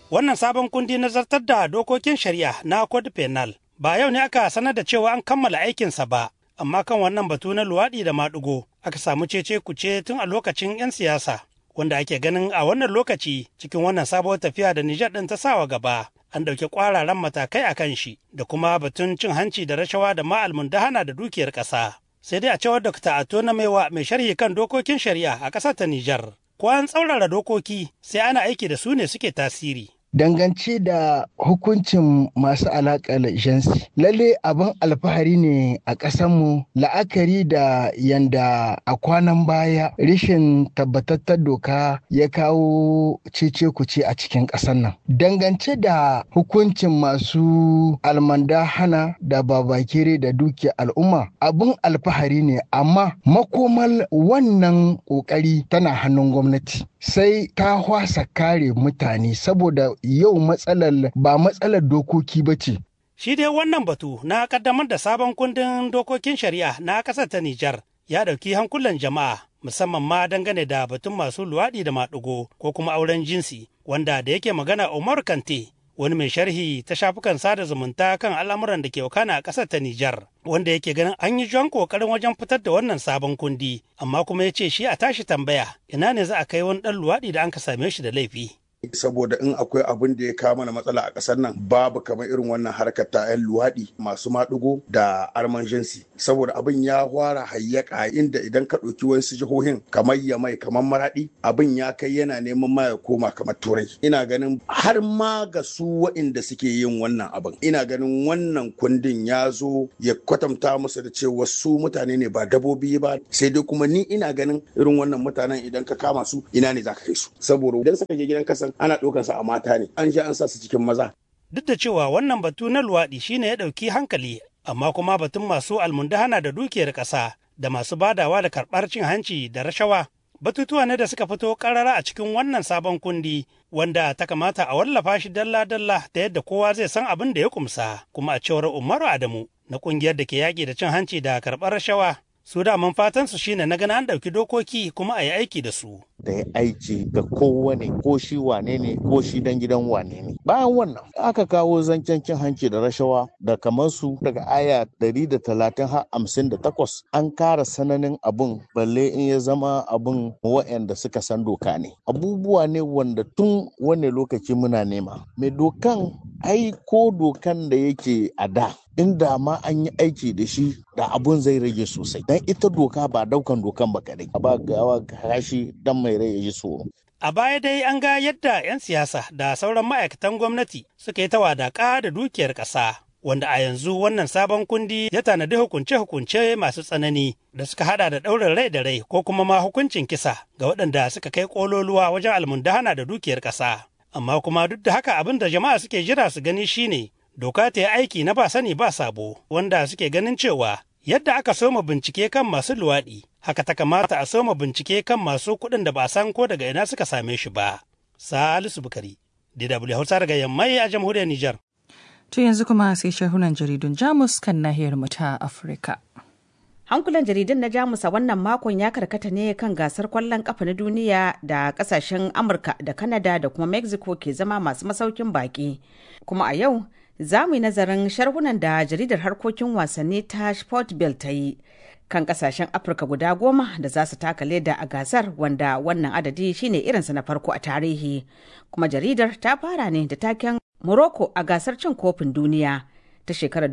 Wannan sabon kundi na zartar da dokokin shari'a na Code Penal ba yau ne aka sanar da cewa an kammala aikinsa ba, amma kan wannan batu na luwaɗi da maɗigo aka samu cece kuce tun a lokacin 'yan siyasa, wanda ake ganin a wannan lokaci cikin wannan sabuwar tafiya da Nijar ɗin ta sawa gaba. An ɗauki ƙwararan matakai a kan shi da kuma batun cin hanci da rashawa da ma'almun dahana da dukiyar ƙasa. Sai dai a cewar Dr. Ato na Maiwa mai sharhi kan dokokin shari'a a ƙasar ta Nijar. Ko an tsaurara dokoki sai ana aiki da su ne suke tasiri. dangance da hukuncin masu alaƙar jinsi lalle abin alfahari ne a ƙasanmu la'akari da yanda a kwanan baya rashin tabbatattar doka ya kawo cece kuce a cikin ƙasar nan dangance da hukuncin masu almanda hana da babakere da dukiyar al'umma abin alfahari ne amma makomal wannan ƙoƙari tana hannun gwamnati sai ta hwasa kare mutane saboda yau matsalar ba matsalar dokoki ba ce. Shi dai wannan batu na kaddamar da sabon kundin dokokin shari'a na ƙasar ta Nijar ya ɗauki hankulan jama'a musamman ma dangane da batun masu luwaɗi da maɗigo ko kuma auren jinsi wanda da yake magana Umar Kante wani mai sharhi ta shafukan sada zumunta kan al'amuran da ke wakana a ƙasar ta Nijar, wanda yake ganin an yi jan ƙoƙarin wajen fitar da wannan sabon kundi, amma kuma ya ce shi a tashi tambaya ina ne za a kai wani ɗan luwaɗi da an ka same shi da laifi. saboda in akwai abin da ya kawo mana matsala a ƙasar nan babu kamar irin wannan harkar ta 'yan luwaɗi masu maɗigo da arman jinsi saboda abin ya fara hayyaka inda idan ka ɗauki wasu jihohin kamar yamai kamar maraɗi abin ya kai yana neman ma ya koma kamar turai ina ganin har ma ga su waɗanda suke yin wannan abin ina ganin wannan kundin ya zo ya kwatanta musu da cewa su mutane ne ba dabobi ba sai dai kuma ni ina ganin irin wannan mutanen idan ka kama su ina ne za ka kai su saboda idan suka je gidan kasan ana ɗaukarsa a mata ne an sha an sa su cikin maza. Duk da cewa wannan batu na luwaɗi shine ya ɗauki hankali amma kuma batun masu almundahana da dukiyar ƙasa da masu badawa da karɓar cin hanci da rashawa batutuwa ne da suka fito ƙarara a cikin wannan sabon kundi wanda ta kamata a wallafa shi dalla-dalla ta yadda kowa zai san abin da ya kumsa kuma a cewar Umaru Adamu na ƙungiyar da ke yaƙi da cin hanci da karɓar rashawa su daman fatan su shine na gana an ɗauki dokoki kuma a yi aiki da su. Da ya aiki ga kowane ko shi wane ne ko shi dan gidan wane ne. Bayan wannan aka kawo zancen cin hanci da rashawa da kamar su daga aya ɗari da talatin har hamsin da takwas an kara sananin abun balle in ya zama abun wa'anda suka san doka ne. Abubuwa ne wanda tun wani lokaci muna nema. Mai dokan ai ko dokan da yake a da inda ma an yi aiki da shi da abun zai rage sosai dan ita doka ba daukan dokan ba kadai ba gawa kashi dan mai rai ya ji tsoro A baya dai an ga yadda 'yan siyasa da sauran ma'aikatan gwamnati suka yi ta wadaƙa da dukiyar ƙasa, wanda a yanzu wannan sabon kundi ya tanadi hukunce-hukunce masu tsanani da suka hada da ɗaurin rai da rai ko kuma ma hukuncin kisa ga waɗanda suka kai ƙololuwa wajen almundahana da dukiyar ƙasa. Amma kuma duk da haka abin da jama'a suke jira su gani shine doka ta yi aiki na ba sani ba sabo wanda suke ganin cewa yadda aka soma bincike kan masu luwaɗi haka ta kamata a soma bincike kan masu kuɗin da ba san ko daga ina suka same shi ba. Salisu Bukari, DW Hausa daga Yammai a jamhuriyar Nijar. To yanzu kuma sai shahunan jaridun Jamus kan nahiyar mu ta Afirka. Hankulan jaridun na Jamus a wannan makon ya karkata ne kan gasar kwallon kafa na duniya da kasashen Amurka da Kanada da kuma Mexico ke zama masu masaukin baki. Kuma a yau za mu yi nazarin sharhunan da jaridar harkokin wasanni ta Sportbill ta yi kan kasashen Afirka guda goma da za su taka leda a gasar wanda wannan adadi shine irinsa na farko a tarihi. Kuma jaridar ta fara ne da taken Morocco a gasar cin kofin duniya ta shekarar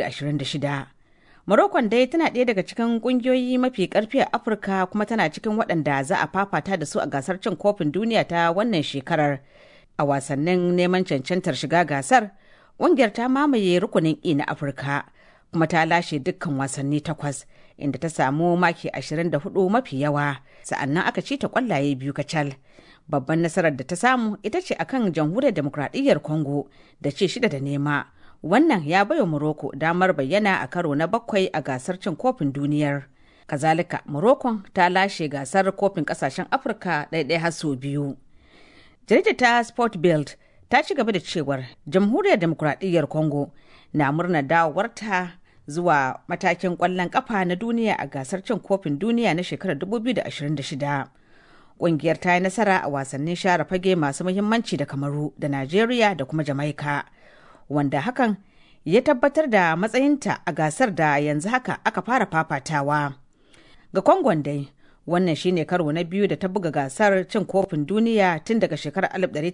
2026. Morocco dai tana ɗaya daga cikin ƙungiyoyi mafi ƙarfi a Afirka kuma tana cikin waɗanda za a fafata da su a gasar cin kofin duniya ta wannan shekarar. A wasannin neman cancantar shiga gasar, ƙungiyar ta mamaye rukunin E na Afirka kuma ta lashe dukkan wasanni takwas inda ta samu maki 24 mafi yawa sa'annan aka ci ta ƙwallaye biyu kacal. Babban nasarar da ta samu ita ce akan jamhuriyar demokradiyyar Congo da ce shida da nema. wannan ya baiwa Morocco damar bayyana a karo na bakwai a gasar cin kofin duniyar. Kazalika, Morocco ta lashe gasar kofin kasashen Afirka ɗaiɗai har sau biyu. Jaridar ta Sport Build ta ci gaba da cewar Jamhuriyar Demokuraɗiyyar Congo na murnar dawowarta zuwa matakin ƙwallon ƙafa na duniya a gasar cin kofin duniya na shekarar 2026. Ƙungiyar ta yi nasara a wasannin share fage masu muhimmanci da Kamaru da Najeriya da kuma Jamaika, wanda hakan ya tabbatar da matsayinta a gasar da yanzu haka aka fara fafatawa. Ga Kongon dai, wannan shine karo na biyu da ta buga gasar cin kofin duniya tun daga shekarar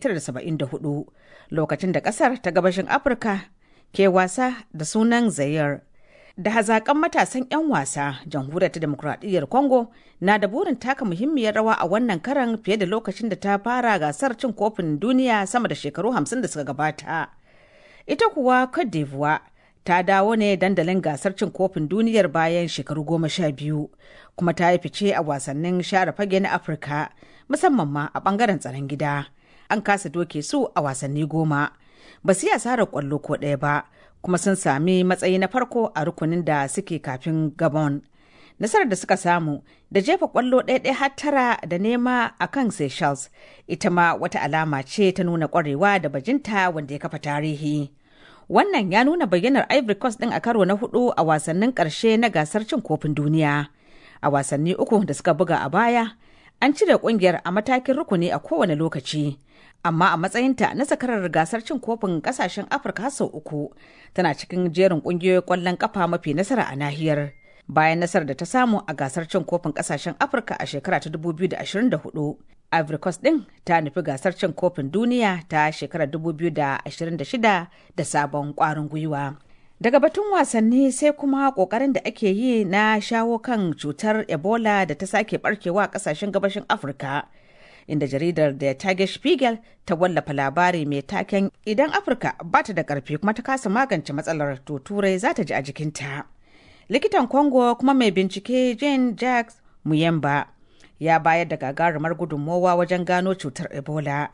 1974 lokacin da kasar ta gabashin Afirka ke wasa da sunan Zayar. Da hazakan matasan 'yan wasa, jamhuriyar ta demokuraɗiyyar Congo na da burin taka muhimmiyar rawa a wannan karan fiye da lokacin da ta fara gasar cin kofin duniya sama da shekaru 50 da suka gabata. Ita kuwa Cote d'Ivoire ta dawo ne dandalin gasar cin kofin duniyar bayan shekaru goma sha biyu kuma ta yi fice a wasannin share fage na afirka musamman ma a bangaren tsaron gida an kasa doke su a wasanni goma ba su yi asarar kwallo ko ɗaya ba kuma sun sami matsayi na farko a rukunin da suke kafin gabon nasarar da suka samu da jefa kwallo ɗaya har tara da nema a kan seychelles ita ma wata alama ce ta nuna kwarewa da bajinta wanda ya kafa tarihi wannan ya nuna bayyanar ivory coast din a karo na hudu a wasannin karshe na gasar cin kofin duniya a wasanni uku da suka buga a baya an cire kungiyar a matakin rukuni a kowane lokaci amma a matsayinta na zakarar gasar cin kofin kasashen afirka sau uku tana cikin jerin kungiyoyin kwallon kafa mafi nasara a nahiyar bayan nasarar da ta samu a gasar cin kofin kasashen afirka a shekara ta 2024 ivory coast din ta nufi gasar cin kofin duniya ta shekarar 2026 da sabon kwarin gwiwa daga batun wasanni sai kuma kokarin da ake yi na shawo kan cutar ebola da ta sake barkewa a kasashen gabashin afirka inda jaridar da tage spiegel ta wallafa labari mai taken idan afirka ba ta da karfi kuma ta kasa magance matsalar to turai za ta ji a jikinta likitan congo kuma mai bincike jane jacques muyemba ya bayar da gagarumar gudunmowa wajen gano cutar ebola